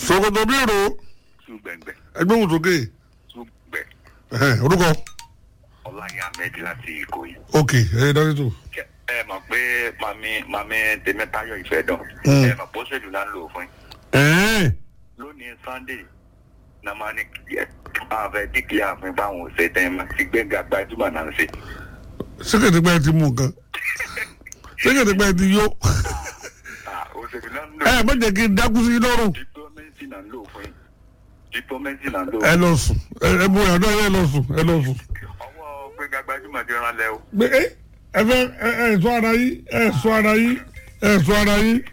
sokoto bí èrò Súgbẹ̀ngbẹ̀. ẹgbẹ́ òun sókè Súgbẹ̀. ẹ̀hẹ́n, orúkọ Ọláyé Ahmed láti Ìkòyí. ok ẹ̀yẹ dájú tó Kẹ- Ẹ mọ̀ pé màmí màmí Tèmítáyọ̀ Ìfẹ́dọ̀. Mm. Ẹ mọ̀ pé ó ṣèlú náà ń lò fún yín. ẹ̀ẹ́n Lónìí Sunday na máa ní kí ẹ àfẹ́ díkìlì àfin báwọn ò ṣe tẹ́ ẹ máa ti gbẹ́ngà gbajúmọ̀ náà ń ṣe. sẹ́kẹ̀tìpẹ́ ti mú nǹkan sẹ́kẹ̀tìpẹ́ ti yó Ah, Òṣèlú náà ń lò ẹ má jẹ́ kí n dákú sí lọ́rùn diplomacy náà ń lò fún yín. Diplomacy náà ń lò ẹ lọ sùn ẹ ẹ mú ìyàdọ́ ẹ lọ sùn ẹ lọ sùn. ọwọ́ gbẹ́ngà gbajúmọ̀ ti rán lẹ́ o. pé ẹ ẹ fẹ́ ẹ ẹ sọ ara yín ẹ sọ ara yín ẹ sọ ara yín